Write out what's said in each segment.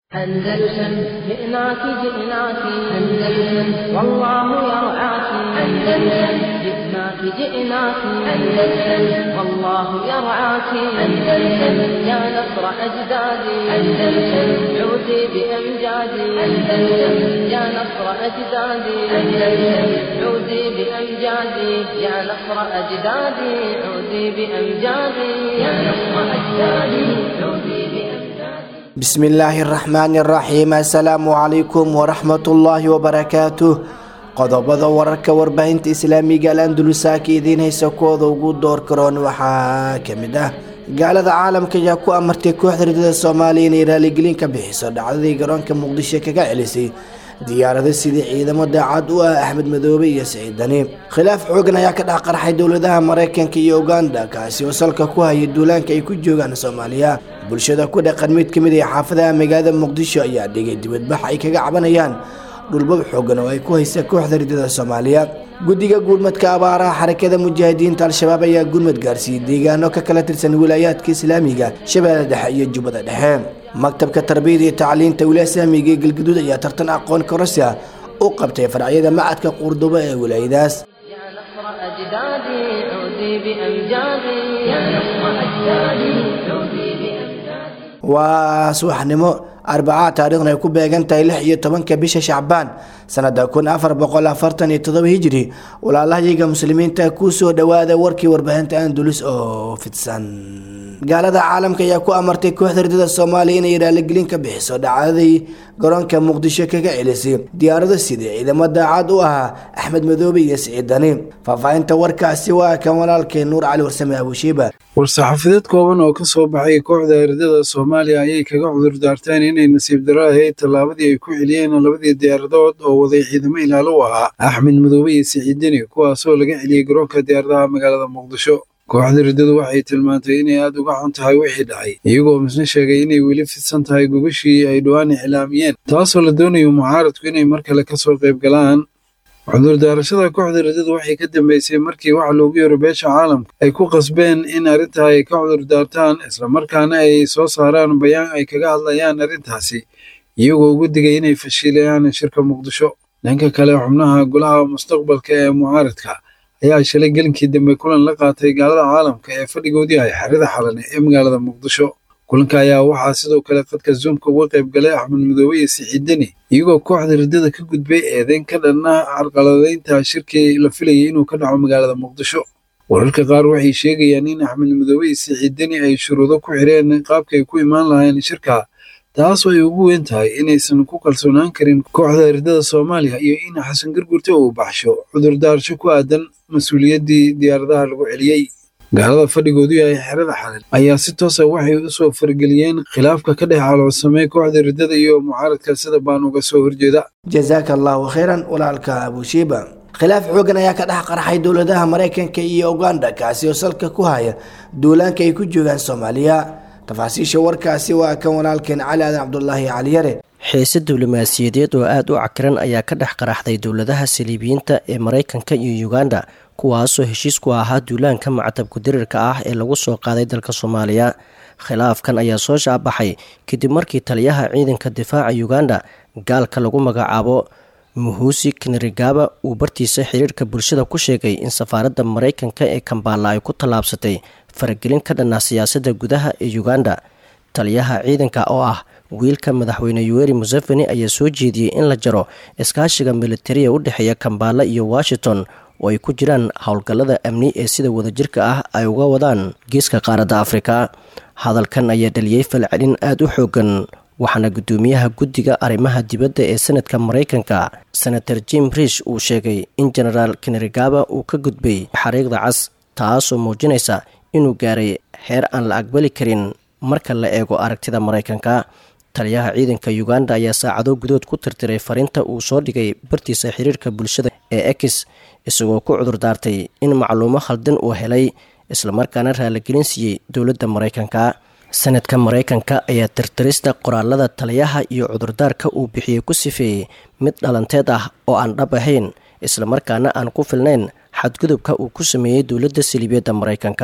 أندلسن جئناك جئناك أندلسن والله يرعاك أندلسن جئناك جئناك أندلسن والله يرعاك أندلسن يا نصر أجدادي أندلسن عودي بأمجادي أندلسن يا نصر أجدادي أندلسن عودي بأمجادي يا نصر أجدادي عودي بأمجادي يا نصر أجدادي عودي بأمجادي bismillaahi araxmaani araxiim assalaamu calaykum waraxmatullaahi wabarakaatuh qodobada wararka warbaahinta islaamiga al andalusaaka idiin haysa kooda ugu door karoon waxaa kamid ah gaalada caalamka ayaa ku amartay kooxda ridada soomaaliya inay raaligelin ka bixiso dhacdadii garoonka muqdisho kaga celisay diyaarado sidii ciidamo daacad u ah axmed madoobe iyo siciidani khilaaf xoogan ayaa ka dhex qarxay dowladaha maraykanka iyo uganda kaasi oo salka ku haya duulaanka ay ku joogaan soomaaliya bulshada ku dhaqan mid kamid ah xaafadaha magaalada muqdisho ayaa dhigay dibadbax ay kaga cabanayaan dhulbab xoogan oo ay ku haysa kooxda ridada soomaaliya guddiga gurmadka abaaraha xarakada mujaahidiinta al-shabaab ayaa gurmad gaarsiiyey deegaano ka kala tirsan wilaayaadka islaamiga shabeelle dhexe iyo jubbada dhexe maktabka tarbiyada iyo tacliinta wilaaya islaamiga ee galgaduud ayaa tartan aqoon korasi ah u qabtay farcyada macadka quurdubo ee wilaayadaas يا نصر أجدادي عودي بأمجادي يا نصر أجدادي عودي بأمجادي waa subaxnimo arbacaa taariikhna ay ku beegan tahay lix iyo tobanka bisha shacbaan sanada kun afar boqol afartan iyo todoba hijri walaalahayaga muslimiinta kusoo dhawaada warkii warbaahinta andulus oo fidsan gaalada caalamka ayaa ku amartay kooxda ridada soomaaliya inay raaligelin ka bixiso dhacdadii garoonka muqdisho kaga celisay diyaarado sidii ciidamo daacad u ahaa axmed madoobe iyo siciidani faahfaahinta warkaasi waa kan walaalkay nuur cali warsame abushiiba war-saxaafadeed kooban oo ka soo baxay kooxda ridada soomaaliya ayay kaga cudur daarteen inay nasiib daro ahayd tallaabadii ay ku celiyeen labadii diyaaradood oo waday ciidamo ilaalo u ahaa axmed madoobe iyo siciidani kuwaasoo laga celiyey garoonka diyaaradaha magaalada muqdisho kooxda riddadu waxay tilmaantay inay aada uga xun tahay wixii dhacay iyagoo misna sheegay inay weli fidsan tahay gogashii ay dhowaan iclaamiyeen taasoo la doonayo mucaaradku inay mar kale kasoo qayb galaan cudurdaarashada kooxda riddadu waxay ka dambeysay markii waxa loogu yaro beesha caalamka ay ku qasbeen in arrintaa ay ka cudurdaartaan islamarkaana ay soo saaraan bayaan ay kaga hadlayaan arrintaasi iyagoo ugu digay inay fashiilayaan shirka muqdisho dhanka kale xubnaha golaha mustaqbalka ee mucaaradka ayaa shalay gelinkii dambe kulan la qaatay gaalada caalamka ee fadhigoodii ay xerida xalane ee magaalada muqdisho kulanka ayaa waxaa sidoo kale qadka zoomka uga qayb galay axmed madoobe iyo siciidani iyagoo kooxda riddada ka gudbay eedeyn ka dhanna carqaladaynta shirkii la filayay inuu ka dhaco magaalada muqdisho wararka qaar waxay sheegayaan in axmed madoobe iyo siciidani ay shuruudo ku xireen qaabka ay ku imaan lahayn shirka taasoo ay ugu weyn tahay inaysan ku kalsoonaan karin kooxda riddada soomaaliya iyo in xasan gargurte uu baxsho cudurdaarsho ku aadan mas-uuliyaddii diyaaradaha lagu celiyey gaalada fadhigoodu yahay xerada xalin ayaa si toosa waxay u soo fargeliyeen khilaafka ka dhex caloolsamay kooxda riddada iyo mucaaradka sida baan uga soo horjeeda jazaaka allahu khayran walaalka abushiiba khilaaf xoogan ayaa ka dhex qarxay dowladaha maraykanka iyo uganda kaasi oo salka ku haya duulaanka ay ku joogaan soomaaliya tafaasiisha warkaasi waa kan walaalkeen cali aadan cabdulaahi caliyare xiise diblomaasiyadeed oo aada u cakiran ayaa ka dhex qaraxday dowladaha saliibiyiinta ee maraykanka iyo uganda kuwaasoo heshiis ku ahaa duulaanka mactabku dirirka ah ee lagu soo qaaday dalka soomaaliya khilaafkan ayaa soo shaabaxay kadib markii taliyaha ciidanka difaaca uganda gaalka lagu magacaabo muhusi kinrigaba uu bartiisa xiriirka bulshada ku sheegay in safaaradda maraykanka ee kambaala ay ku tallaabsatay faragelin ka dhanna siyaasadda gudaha ee uganda taliyaha ciidanka oo ah wiilka madaxweyne yuweri museveni ayaa soo jeediyey in la jaro iskaashiga militariya u dhexeeya kambaala iyo washington oo ay ku jiraan howlgallada amni ee sida wadajirka ah ay uga wadaan geeska qaaradda afrika hadalkan ayaa dhaliyey falcelin aada u xoogan waxaana guddoomiyaha guddiga arrimaha dibadda ee senadka maraykanka senator jim rish uu sheegay in genaraal kenerigaba uu ka gudbay xariiqda cas taasoo muujinaysa inuu gaaray heer aan la aqbali karin marka la eego aragtida maraykanka taliyaha ciidanka uganda ayaa saacado gudood ku tirtiray fariinta uu soo dhigay bartiisa xiriirka bulshada ee ex isagoo ku cudurdaartay in macluumo khaldan uu helay islamarkaana raaligelin siiyey dowladda maraykanka sanadka maraykanka ayaa tirtirista qoraalada taliyaha iyo cudurdaarka uu bixiyey ku sifeeyey mid dhalanteed ah oo aan dhab ahayn islamarkaana aan ku filnayn xadgudubka uu ku sameeyey dowladda saliibiyadda maraykanka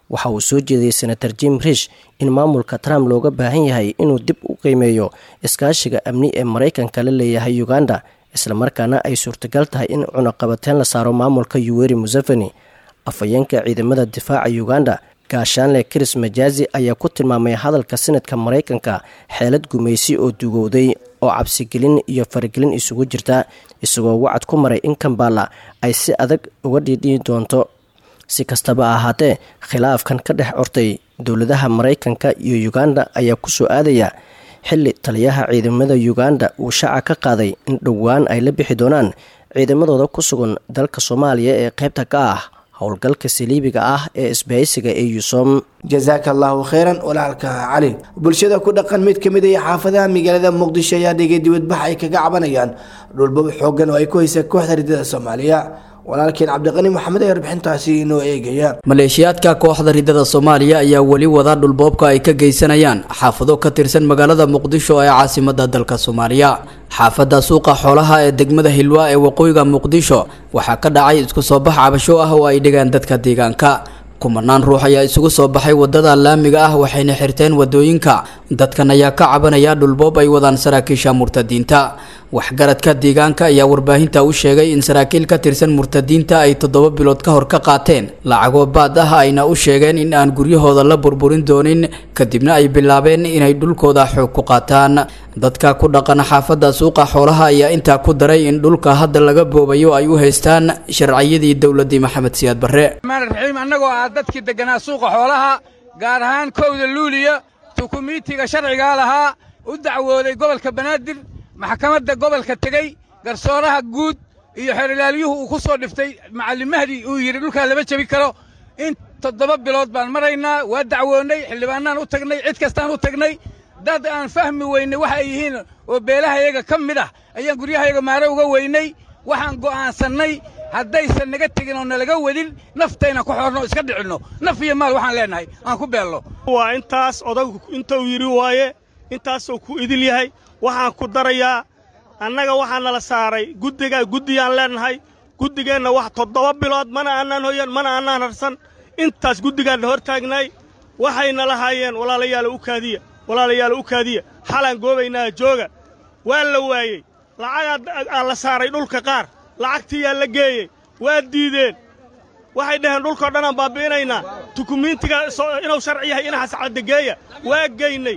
waxa uu soo jeediyey senator jim rish in maamulka trump looga baahan yahay inuu dib u qiimeeyo iskaashiga amni ee maraykanka la leeyahay uganda islamarkaana ay suurtagal tahay in cunaqabateen la saaro maamulka yuweri museveni afhayeenka ciidamada difaaca uganda gaashaanle chris majazi ayaa ku tilmaamay hadalka senadka maraykanka xeelad gumaysi oo dugowday oo cabsigelin iyo faragelin isugu jirta isagoo wacad ku maray in kambala ay si adag uga dhiidhiyi doonto si kastaba ahaatee khilaafkan ka dhex ortay dowladaha maraykanka iyo uganda ayaa kusoo aadaya xilli taliyaha ciidamada uganda uu shaaca ka qaaday in dhowaan ay la bixi doonaan ciidamadooda ku sugan dalka soomaaliya ee qaybta ka ah howlgalka saliibiga ah ee isbahaysiga ee yusom jasaaka allahu kheyran walaalka cali bulshada ku dhaqan mid ka mid ah xaafadaha magaalada muqdisho ayaa dhigay dibadbax ay kaga cabanayaan dhulbab xoogan oo ay ku haysa kooxda ridada soomaaliya walaalkeen cabdiqani maxamed ee warbixintaasi inoo eegaya maleeshiyaadka kooxda ridada soomaaliya ayaa weli wada dhulboobka ay ka geysanayaan xaafado ka tirsan magaalada muqdisho ee caasimada dalka soomaaliya xaafadda suuqa xoolaha ee degmada hilwaa ee waqooyiga muqdisho waxaa ka dhacay isku soo bax cabasho ah oo ay dhigaan dadka deegaanka kumanaan ruux ayaa isugu soo baxay wadada laamiga ah waxayna xirteen wadooyinka dadkan ayaa ka cabanaya dhulboob ay wadaan saraakiisha murtadiinta waxgaradka deegaanka ayaa warbaahinta u sheegay in saraakiil ka tirsan murtadiinta ay toddoba bilood ka hor ka qaateen lacagoo baad ah ayna u sheegeen in aan guryahooda la burburin doonin kadibna ay bilaabeen inay dhulkooda xoog ku qaataan dadka ku dhaqan xaafadda suuqa xoolaha ayaa intaa ku daray in dhulka hadda laga boobayo ay u haystaan sharciyadii dowladii maxamed siyaad barre raxiim annagoo ah dadkii degganaa suuqa xoolaha gaar ahaan kowda luuliya tukumiitiga sharcigaa lahaa u dacwooday gobolka banaadir maxkamadda gobolka tegey garsooraha guud iyo xerilaalyuhu uu ku soo dhiftay macallin mahdi uu yidhi dhulkaa lama jebi karo in toddoba bilood baan maraynaa waa dacwoonnay xildhibaannaan u tagnay cid kastaan u tagnay dad aan fahmi weynay waxa ay yihiin oo beelahayaga ka mid ah ayaan guryahayaga maare uga weynay waxaan go'aansannay haddaysan naga tegin oo nalaga wadin naftayna ku xoorno iska dhicinno naf iyo maal waxaan leennahay aan ku beelno waa intaas odagu intuu yidhi waaye intaasuu ku idil yahay waxaan ku darayaa annaga waxaa nala saaray guddigaa guddiyaan leennahay guddigeenna wax toddoba bilood mana aanaan hoyan mana aanaan harsan intaas guddigaanna hor taagnay waxayna lahaayeen walaalayaala u kaadiya walaalayaala u kaadiya xalaan goobaynaa jooga waa la waayey lacagaa la saaray dhulka qaar lacagtiyaa la geeyey waa diideen waxay dhaheen dhulkao dhanaan baabbi'inaynaa tukumiintiga inuu sharci yahay inaxas caddageeya waa geynay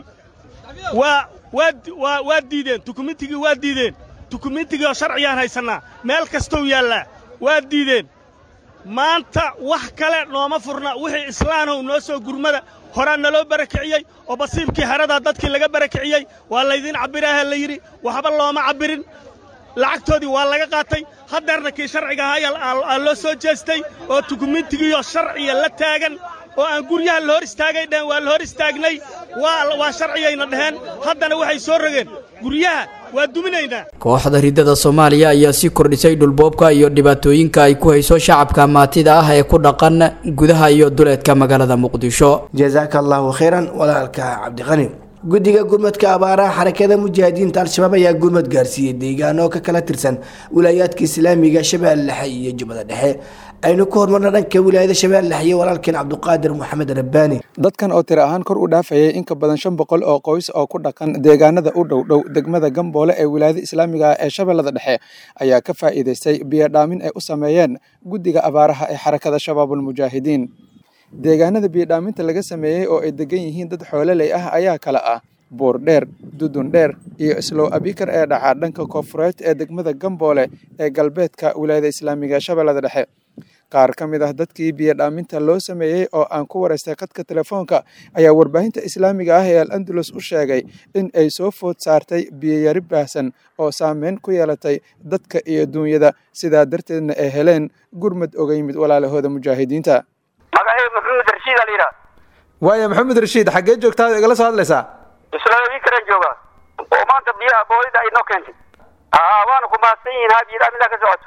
waa waa waa diideen tukumiintigii waa diideen tukumiintigii oo sharciyaan haysannaa meel kastou yaallaa waa diideen maanta wax kale nooma furna wixii islaanow noo soo gurmada horaa naloo barakiciyey oo basiibkii haradaa dadkii laga barakiciyey waa laydiin cabbiraaha la yidhi waxba looma cabbirin lacagtoodii waa laga qaatay haddeerna kii sharciga ahaa loo soo jeestay oo tukumiintigiioo sharciya la taagan oo aan guryaha la hor istaagay dheheen waa la hor istaagnay waa sharciyayna dheheen haddana waxay soo rogeen guryaha waa duminaynaa kooxda ridada soomaaliya ayaa sii kordhisay dhulboobka iyo dhibaatooyinka ay ku hayso shacabka maatida ah ee ku dhaqan gudaha iyo duleedka magaalada muqdisho jasaaka allahu kheyran walaalka cabdiqani guddiga gurmadka abaaraha xarakada mujaahidiinta al-shabaab ayaa gurmad gaarsiiyey deegaano ka kala tirsan wilaayaadka islaamiga shabeelle dhexe iyo jubbada dhexe aynu ku hormarna dhanka wilaayada shabeelle dhexe iyo walaalkeen cabdiqaadir maxamed rabbaani dadkan oo tiro ahaan kor u dhaafayay in ka badan shan boqol oo qoys oo ku dhaqan deegaanada u dhow dhow degmada gamboole ee wilaayada islaamiga ah ee shabeellada dhexe ayaa ka faa'iidaystay biyodhaamin ay u sameeyeen guddiga abaaraha ee xarakada shabaabulmujaahidiin deegaanada biyodhaaminta laga sameeyey oo ay degan yihiin dad xoololey ah ayaa kala ah buur dheer dudun dheer iyo islow abikar ee dhaca dhanka koonfureed ee degmada gamboole ee galbeedka wilaayada islaamiga ee shabeellada dhexe qaar ka mid ah dadkii biyodhaaminta loo sameeyey oo aan ku waraystay khadka telefoonka ayaa warbaahinta islaamiga ah ee al andalus u sheegay in ay soo food saartay biyoyari baahsan oo saameyn ku yeelatay dadka iyo duunyada sidaa darteedna ay heleen gurmad oga yimid walaalahooda mujaahidiinta magacayga maxamed rashiid aa layidhaha waaya maxamed rashiid xaggee joogtaa igala soo hadlaysaa islaamikaran jooga oo maanta biyaha boolida ay noo keentay aa waana ku mahadsan yihiin haabiyada midaa ka socoto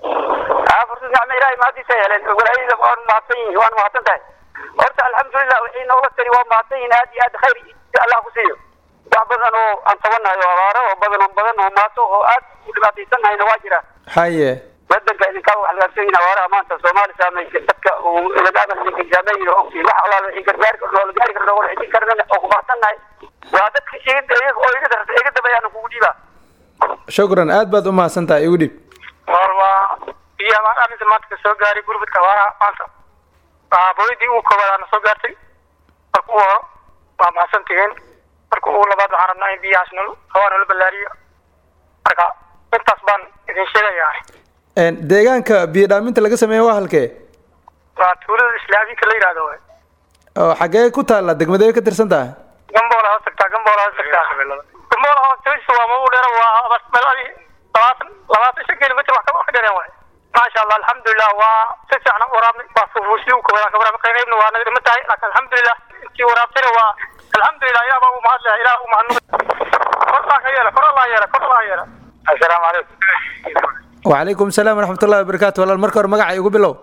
aa fursad nicmo ilahay mahadiisa heleen walaayada waan mahadsan yihiin waana mahadsan tahay horta alxamdulilah wixii noola tari waa mahadsan yihiin aad iyo aad khayr allah ku siiyo wax badan oo aan tabanahay oo abaaro oo badan oo badan oo maato oo aad u dhibaataysannahayna waa jiraan haye wadanka idinkaa wax laabsanyihin awaaraha maanta soomaali saameysay dadka uu ilagaadan idinka saameeyin ogtiin wax alaala wixii gargaari karno oo la gaari karno oo la xijin karnana oo kubaxsannahay waa dadka iga iyaga oo iga darta iga dabayaan kugu dhiibaa shukran aad baad u mahadsan tahay igu dhiib waa iyo amaan arrinta maanta ka soo gaaray gurmudka awaaraha maanta booyadii ugu koowaadaana soo gaartay marka ugu horo waa mahadsan tihiin marka ugu labaad waxaan rabnaa in biyahaas nol hawaa nala ballaariyo marka intaas baan idin sheegayaa deegaanka biyo dhaaminta laga sameeya waa halkee waa tuulada islaamiinka la yidhaahdo waay oo xaggee ku taalla degmadee ka tirsan tahay gamboola hoos tagtaa gamboola hoos tagtaa gamboola hoos tagtiisa waa mau dheera waa meeladii labaatan labaatan shan kilomitr wax ka dheereen waay maasha allah alxamdulilah waa si fiican u waraabnay waa fufuusii u kooban ka waraabnay qaybna waa naga dhiman tahay laakiin alxamdulilah intii waraabtayna waa alxamdulilah ilaah baa u mahadlaya ilaah u mahadnaq kor baa ka yeela kor allah yeela kor allah yeela assalaamu calaykum wacalaykum salaam waraxmatullahi wabarakaatu walaal marka hore magaca igu bilow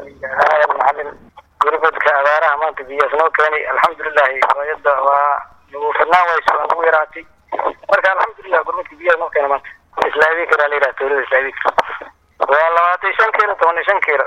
macalin gurmadka abaaraha maanta biyaas noo keenay alxamdulilahi hooyada waa nagu fidnaan wayso waa nagu yaraatay marka alxamdulilah gurmadka biyaas noo keena maanta islaamikara la yidhaha tuulada islaamikara waa labaatan shan kiilo toban iyo shan kiilo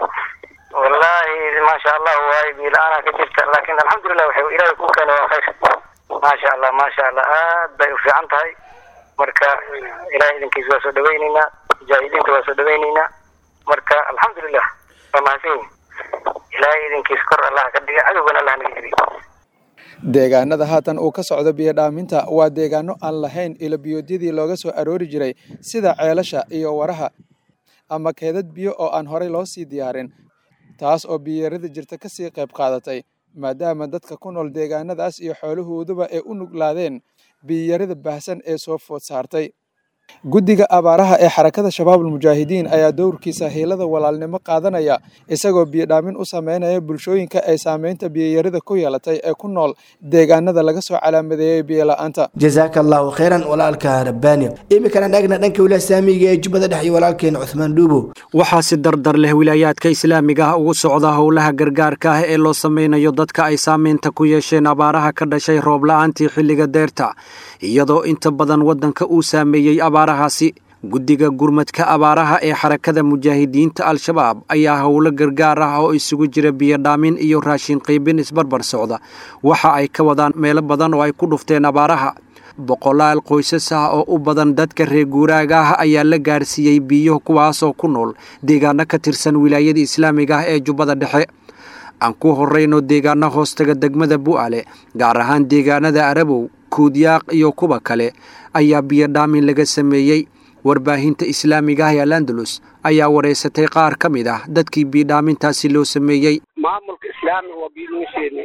wallahi maasha allah waay biyo la-aana ka jirta laakin alxamdulilah waxay ilaahay ku keenay waa khayr maasha allah maasha allah aad bay u fiican tahay marka ilahay idinkiisa waa soo dhaweyneynaa mujaahidiinta waa soo dhaweyneynaa marka alxamdulilah waa mahadsan yihin ilaahay idinkiisa kor allah ka dhiga cadowgana allah naga jiriy deegaanada haatan uu ka socdo biyo dhaaminta waa deegaano aan lahayn ilo biyoodyadii looga soo aroori jiray sida ceelasha iyo waraha ama keedad biyo oo aan horey loo sii diyaarin taas oo biyarada jirta ka sii qayb qaadatay maadaama dadka ku nool deegaanadaas iyo xoolahooduba ay u nuglaadeen biyarada baahsan ee soo food saartay guddiga abaaraha ee xarakada shabaabul mujaahidiin ayaa dowrkiisa hiilada walaalnimo qaadanaya isagoo biyo dhaamin u sameynaya bulshooyinka ay saameynta biyayarida ku yeelatay ee ku nool deegaanada laga soo calaamadeeyey biyola'aanta jasaaka allahu khayran walaalka rabbaani iminkana dhagna dhanka wilaaya islaamiga ee jubbada dhex iyo walaalkeena cuthmaan dhuubo waxaa si dardar leh wilaayaadka islaamiga ah ugu socda howlaha gargaarka ah ee loo sameynayo dadka ay saameynta ku yeesheen abaaraha ka dhashay roob la-aantii xilliga deerta iyadoo inta badan waddanka uu saameeyey abaarahaasi guddiga gurmadka abaaraha ee xarakada mujaahidiinta al-shabaab ayaa howlo gargaar ah oo isugu jira biyodhaamin iyo raashin qiibin isbarbar socda waxa ay ka wadaan meelo badan oo ay ku dhufteen abaaraha boqolaal qoysas ah oo u badan dadka reer guuraaga ah ayaa la gaarsiiyey biyo kuwaasoo ku nool deegaano ka tirsan wilaayada islaamiga ah ee jubbada dhexe aan ku horrayno deegaano hoostaga degmada bu'ale gaar ahaan deegaanada arabow kuudyaaq iyo kuwa kale ayaa biyodhaamin laga sameeyey warbaahinta islaamiga ah ee alandalus ayaa wareysatay qaar ka mid ah dadkii biyodhaamintaasi loo sameeyey maamulka islaamiga waa biyo lagu sheeni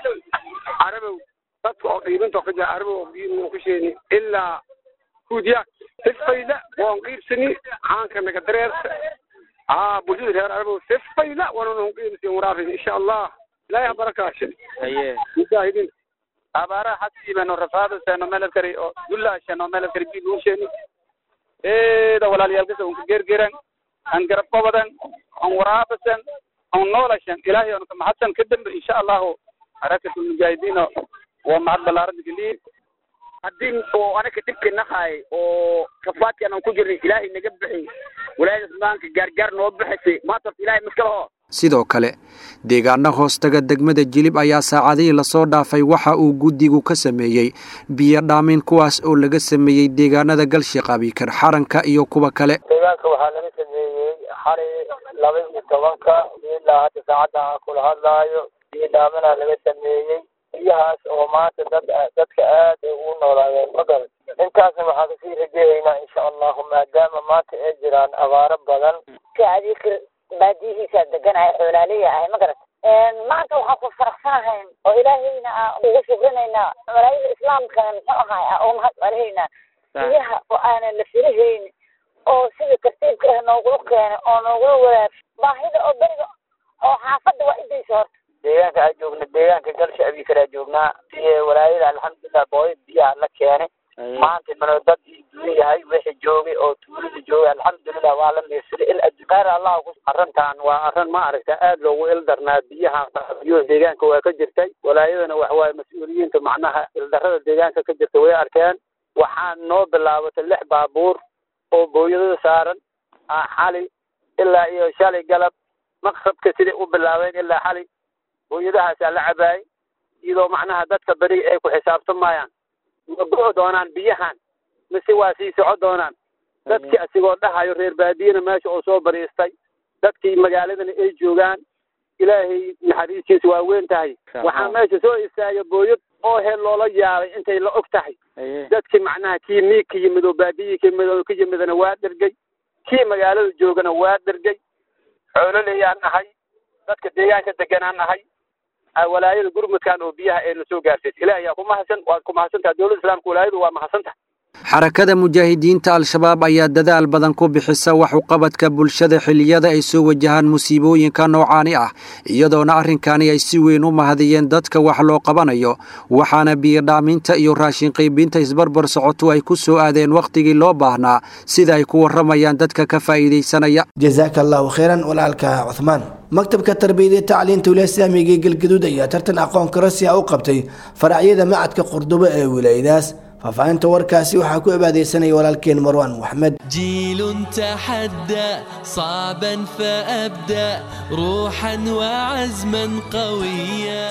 arabow dadka oo qiibinta ka jira arabow oo biyo lagu sheeni ilaa kuudyaaq sifayda waan qiibsani caanka naga dareersa aa bulshada reer arabow sifayda waananu qiibsan waraabin insha allah ilaahay ha barakaashin haye mujaahidiin abaaraha xasiibano rafaadaseno melabkari oo dullaasheno melabkari bi luusheni eeda walaalayaalkasa unka gergeran an garab qabadan an waraabasan an noolashan ilaahay anu kamahadsan kadambe insha allahu harakatul mujaahidiino waa mahad balaaran geliye haddii oo anaga dhibka nahay oo kafaadki anan ku jirnay ilaahay naga bixi walaayada maanka gaargaar noo bixisay maanta ilaahay maskalaho sidoo kale deegaano hoostaga degmada jilib ayaa saacadihii lasoo dhaafay waxa uu guddigu ka sameeyey biyo dhaamin kuwaas oo laga sameeyey deegaanada galshiq abikar xaranka iyo kuwa kale deegaanka waxaa laga sameeyey xalay laba iyo tobanka ilaa hadda saacadda aan kula hadlaayo biyo dhaaminaa laga sameeyey biyahaas oo maanta dad dadka aad ay ugu noolaayeen magal intaasna waxaan kasii rajeeyaynaa insha allahu maadaama maanta ay jiraan abaaro badan baadiyihiisa deganahay xoolaaleya ahay ma garat maanta waxaan ku faraxsanahay oo ilaahayna aan ugu shukrinaynaa malaayida islaamkana muxuu ahay aan ugu mahad celihaynaa biyaha oo aanan la filahayn oo sida tartiibka ah noogula keenay oo noogula wadaag baahida oo beriga oo xaafadda waa idaysa horta deegaanka aan joogna deegaanka galsha abikaraa joognaa siye walaayada alxamdulilah booya biyaha la keenay maanta mano dad duwan yahay wixii joogay oo tuulada joogay alxamdulilah waa la meersaday il adduqaar allah ku arrintan waa arrin ma aragta aad loogu ildarnaa biyaha biyo deegaanka waa ka jirtay walaayadana wax waaye mas-uuliyiinta macnaha ildarrada deegaanka ka jirta way arkeen waxaan noo bilaabatay lix baabuur oo booyadada saaran xali ilaa iyo shalay galab maqsabka siday u bilaabeen ilaa xalay booyadahaasaa la cabaayay iyadoo macnaha dadka beri ay ku xisaabtamayaan ma go'o doonaan biyahan mise waa sii soco doonaan dadkii asigoo dhahayo reer baadiyana meesha oo soo bariistay dadkii magaaladana ay joogaan ilaahay naxariistiisa waa weyn tahay waxaa meesha soo istaagay booyad oo hel loola yaabay intay la og tahay dadkii macnaha kii miig ka yimid oo baadiyii ka yimid oo ka yimidana waa dhergay kii magaalada joogana waa dhergay xoololeyaan nahay dadka deegaanka deganaan nahay walaayada gurmudkan oo biyaha ayna soo gaarsiis ilaah yaa ku mahadsan waad ku mahadsantaha dowladda islaamka walaayadu waa mahadsantaha xarakada mujaahidiinta al-shabaab ayaa dadaal badan ku bixisa wax uqabadka bulshada xilliyada ay soo wajahaan musiibooyinka noocaani ah iyadoona arrinkani ay si weyn u mahadiyeen dadka wax loo qabanayo waxaana biyodhaaminta iyo raashin qaybinta isbarbar socoto ay ku soo aadeen wakhtigii loo baahnaa sida ay ku warramayaan dadka ka faa'iidaysanaya jazaaka allahu khayran walaalka cuhmaan maktabka tarbiyada tacliinta wilaaya islaamiga ee galgaduud ayaa tartan aqoon karasiya u qabtay faracyada macadka qurdubo ee wilaayadaas faahfaahinta warkaasi waxaa ku cibaadaysanaya walaalkeen marwaan maxmed جيل تحدى صعبا فأبدأ روحا وعزما قويا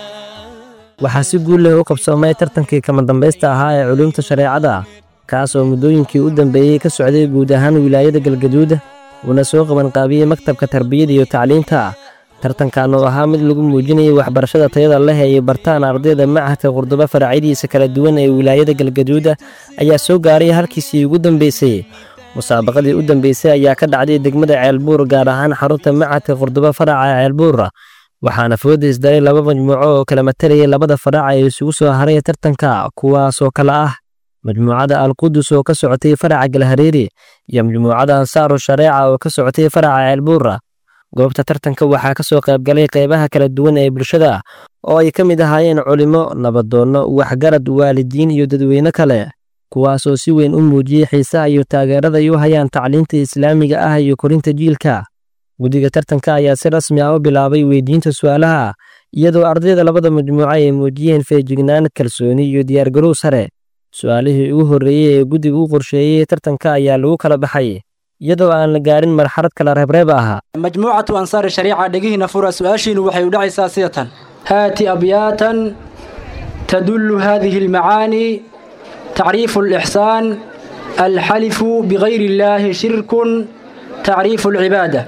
waxaa si guul leh u qabsoomay tartankii kama dambaysta ahaa ee culuumta shareecada kaas oo muddooyinkii u dambeeyey ka socday guud ahaan wilaayada galgaduud uuna soo qabanqaabiyey maktabka tarbiyada iyo tacliinta tartankan oo ahaa mid lagu muujinayay waxbarashada tayada leh ay bartaan ardayda machadka qurdubo faracyadiisa kala duwan ee wilaayada galgaduuda ayaa soo gaaray halkiisii ugu dambeysay musaabaqadii u dambeysay ayaa ka dhacday degmada ceelbuur gaar ahaan xarunta machadka qurdubo faraca ceelbuur waxaana fooda isdaray laba majmuuco oo kala matalayay labada faraca ee isugu soo haray tartanka kuwaasoo kale ah majmuucada alqudus oo ka socotay faraca galhareeri iyo majmuucada ansaaru shareeca oo ka socotay faraca ceelbuura goobta tartanka waxaa ka soo qaybgalay qaybaha kala duwan ee bulshada oo ay ka mid ahaayeen culimo nabadoonno waxgarad waalidiin iyo dadweyne kale kuwaasoo si weyn u muujiyey xiisaha iyo taageerada ay u hayaan tacliinta islaamiga ah iyo korinta jiilka guddiga tartanka ayaa si rasmi ah u bilaabay weydiinta su'aalaha iyadoo ardayda labada majmuuco ay muujiyeen feejignaan kalsooni iyo diyaargarow sare su'aalihii ugu horreeyey ee guddiga u qorsheeyey tartanka ayaa lagu kala baxay iyadoo aan la gaarin marxalad kala reebreeb ah majmuucatu ansaari shariica dhegihiina fura su-aashiinu waxay u dhacaysaa sida tan haati abyaatan tadullu hadihi almacaani tacriifu alixsaan alxalifu bigayri illaahi shirkun tacriifu alcibaada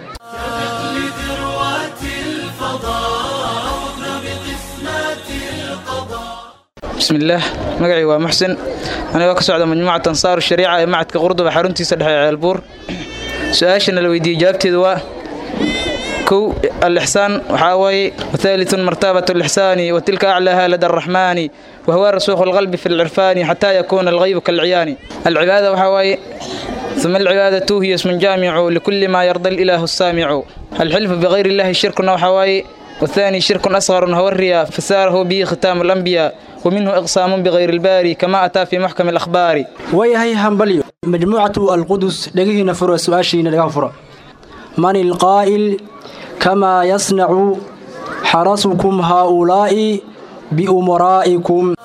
بسم الله مقعي ومحسن أنا وكس على مجموعة أنصار الشريعة معت كقرضة بحرنتي سدح البور سؤاشنا لو يدي جابتي دواء كو الإحسان وحاوي وثالث مرتبة الإحسان وتلك أعلاها لدى الرحمن وهو رسوخ القلب في العرفان حتى يكون الغيب كالعيان العبادة وحاوي ثم العبادة هي اسم جامع لكل ما يرضى الإله السامع الحلف بغير الله شرك وحواي والثاني شرك أصغر وهو الرياء فساره به ختام الأنبياء ومنه إقسام بغير الباري كما أتى في محكم الأخبار ويهي همبليو مجموعة القدس دقيقنا فرع سؤاشينا لقاء فرع من القائل كما يصنع حرسكم هؤلاء بأمرائكم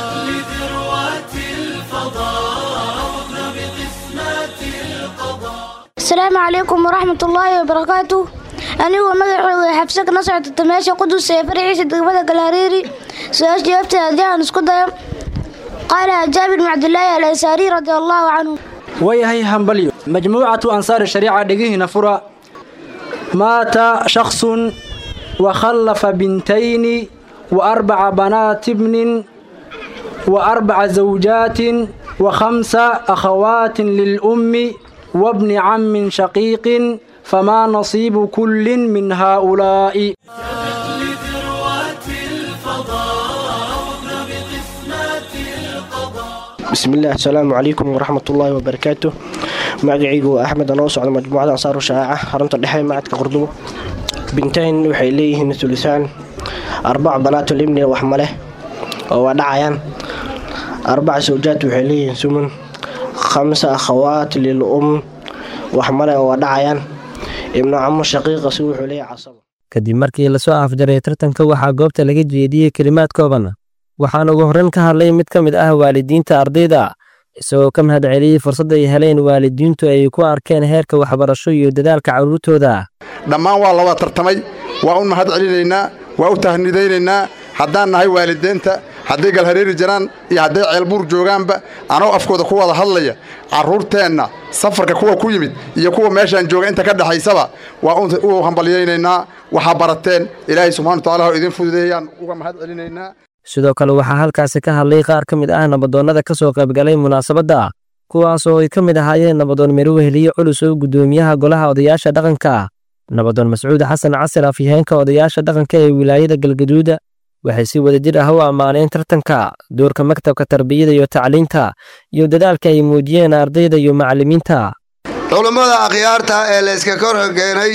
السلام عليكم ورحمة الله وبركاته anigoo magacooda xabse kana socota meesha qudus ee faraciisa degmada galhareeri su-aasha jawaabteeda haddii aan isku dayo qaala jaabir bn cabdilaahi al ansaari radi allahu canhu wayahay hambalyo majmuucatu ansaari shariica dhegihiina fura maata shaksun wakhallafa bintayni wa arbaca banaati bnin wa arbaca zawjaatin wa khamsa akhawaatin lilummi wabni cammin shaqiiqin فما نصيب كل من هؤلاء بسم الله السلام عليكم ورحمة الله وبركاته magacaygu waa axmed anoo socda majmuucada ansaaru shaaca xarunta dhexe macadka qurdubo bintayn waxay leeyihiin ulisaan arbac banaatul ibni wax maleh oo waa dhacayaan arbac sawjaad waxay leeyihiin sumun khamsa akhawaat lil um wax male oo waa dhacayaan ibnu camo shaqiiqa si wuxuu leeyahay casabo kadib markii lasoo afjaray tartanka waxaa goobta laga jeediyey kelimaad kooban waxaana ugu horreyn ka hadlay mid ka mid ah waalidiinta ardayda isagoo ka mahad celiyey fursadda ay heleen waalidiintu ay ku arkeen heerka waxbarasho iyo dadaalka carruurtooda dhammaan waa laba tartamay waa u mahad celinaynaa waa u tahnidaynaynaa haddaan nahay waalideenta hadday galhareeri jiraan iyo hadday ceelbuur joogaanba anoo afkooda ku wada hadlaya carruurteenna safarka kuwa ku yimid iyo kuwa meeshaan jooga inta ka dhexaysaba waa u hambalyaynaynaa waxaa barateen ilaahay subxana watacaala oo idin fududeeyaan uga mahad celinaynaa sidoo kale waxaa halkaasi ka hadlay qaar ka mid ah nabadoonnada ka soo qaybgalay munaasabadda kuwaas oo ay ka mid ahaayeen nabadoon mirweheliye culus oo guddoomiyaha golaha odayaasha dhaqanka nabadoon mascuud xasan casir afyaheenka odayaasha dhaqanka ee wilaayada galgaduuda waxay si wadajir ah u ammaaneen tartanka doorka maktabka tarbiyada iyo tacliinta iyo dadaalka ay muujiyeen ardayda iyo macallimiinta culummada akhyaarta ee layska kor hogeenay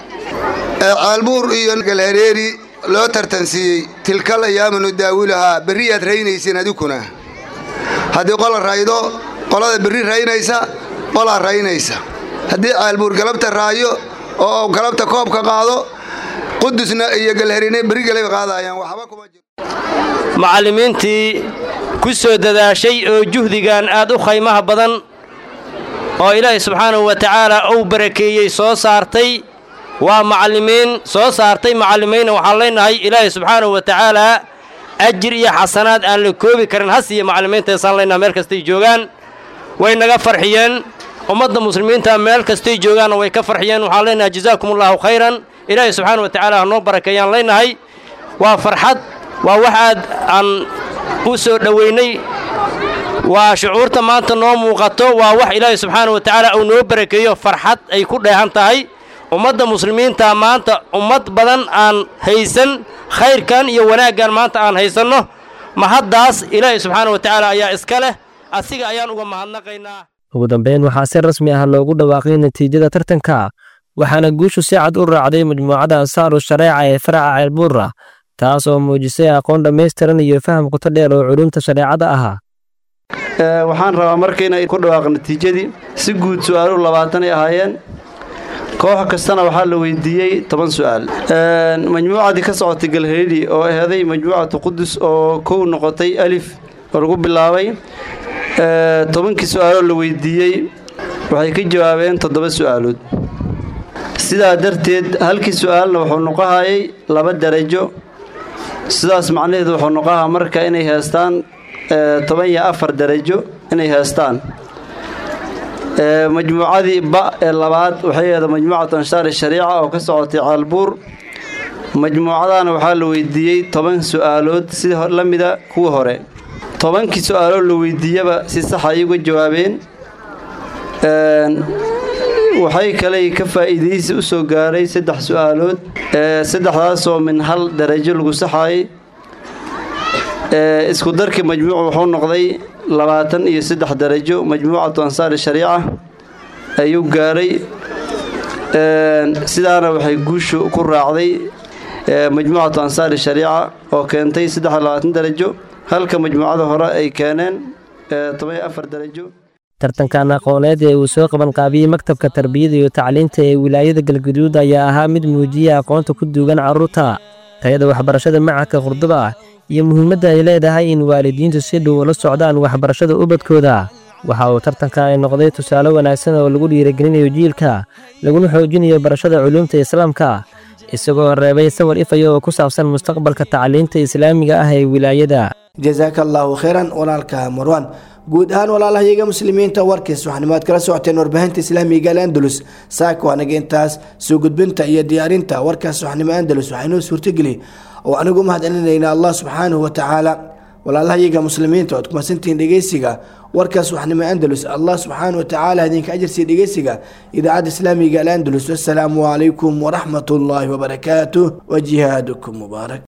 ee ceelbuur iyo galhareeri loo tartansiiyey tilkal ayaamanu daawulahaa berriyaad raynaysiin adikuna haddii qola raydo qolada berri raynaysa qolaa raynaysa haddii ceelbuur galabta raayo oo galabta koobka qaado qudusna iyo galharine berri galay qaadayaan waxba kuma jiro macallimiintii ku soo dadaashay oo juhdigan aad u khaymaha badan oo ilaahay subxaanahu wa tacaala uu barakeeyey soo saartay waa macallimiin soo saartay macallimiinna waxaan leenahay ilaahay subxaanahu wa tacaalaa ajir iyo xasanaad aan la koobi karin has iyo macallimiintaysaan leenahay meel kastay joogaan way naga farxiyeen ummadda muslimiinta meel kastay joogaanna way ka farxiyeen waxaan leenahay jazaakumullahu khayran ilaahay subxaana wa tacaala ha noo barakeeyaan leenahay waa farxad waa wax aad aan u soo dhowaynay waa shucuurta maanta noo muuqato waa wax ilaahay subxaana wa tacaala uu noo barakeeyo farxad ay ku dheehan tahay ummadda muslimiinta maanta ummad badan aan haysan khayrkan iyo wanaaggan maanta aan haysanno mahaddaas ilaahay subxaana wa tacaala ayaa iska leh asiga ayaan uga mahadnaqaynaa ugu dambeyn waxaa si rasmi ah loogu dhawaaqay natiijada tartanka waxaana guushu si cad u raacday majmuucadda ansaaru shareeca ee faraca ceelbuura taas oo muujisay aqoon dhammaystiran iyo faham qoto dheer oo culumta shareecada ahaa waxaan rabaa marka inay ku dhawaaqo natiijadii si guud su'aaluhu labaatan ay ahaayeen koox kastana waxaa la weydiiyey toban su'aal majmuucadii ka socotay galhareeri oo aheeday majmuucatu qudus oo kow noqotay alif oo lagu bilaabay tobankii su'aaloo la weydiiyey waxay ka jawaabeen toddoba su'aalood sidaa darteed halkii su'aalna wuxuu noqohayay laba darajo sidaas macnaheedu wuxuu noqohaa marka inay heestaan toban iyo afar darajo inay heestaan majmuucadii ba ee labaad waxay aheeda majmuucatu anshaari shariica oo ka socotay caalbuur majmuucadana waxaa la weydiiyey toban su'aalood si la mida kuwa hore tobankii su'aalood la weydiiyaba si sax ay uga jawaabeen waxay kaley ka faa'iidaysi u soo gaaray saddex su'aalood saddexdaasoo min hal darajo lagu saxaayay isku darkii majmuucu wuxuu noqday labaatan iyo saddex darajo majmuucatu ansaari shariica ayuu gaaray sidaana waxay guushu ku raacday majmuucatu ansaari shariica oo keentay saddex iyo labaatan darajo halka majmuucada hore ay keeneen toban iyo afar darajo tartankan aqooneed ee uu soo qaban qaabiyey maktabka tarbiyada iyo tacliinta ee wilaayada galgaduud ayaa ahaa mid muujiyay aqoonta ku duugan carruurta tayada waxbarashada macadka qurduba iyo muhiimadda ay leedahay in waalidiintu si dhow ula socdaan waxbarashada ubadkooda waxa uu tartanka ay noqday tusaale wanaagsan oo lagu dhiirigelinayo jiilka laguna xoojinayo barashada culuumta islaamka isagoo reebay sawir ifaya oo ku saabsan mustaqbalka tacliinta islaamiga ah ee wilaayada jasaaka allaahu khayran walaalka marwan guud ahaan walaalahayaga muslimiinta warkiis waxanimaad kala socoteen warbaahinta islaamiga al andalus saaka waanaga intaas soo gudbinta iyo diyaarinta warkaas waxnimo andalus waxaynoo suurtageli oo anigu mahad celinayna allah subxaanahu wa tacaala walaalahayaga muslimiinta oad kumasantihiin dhegeysiga warkaas waxnimo andalus allah subxaanahu wa tacaala idinka ajarsiiya dhegeysiga idaacadda islaamiga al andalus wassalaamu calaykum waraxmat ullaahi wabarakaatuh wa jihaadukum mubaarak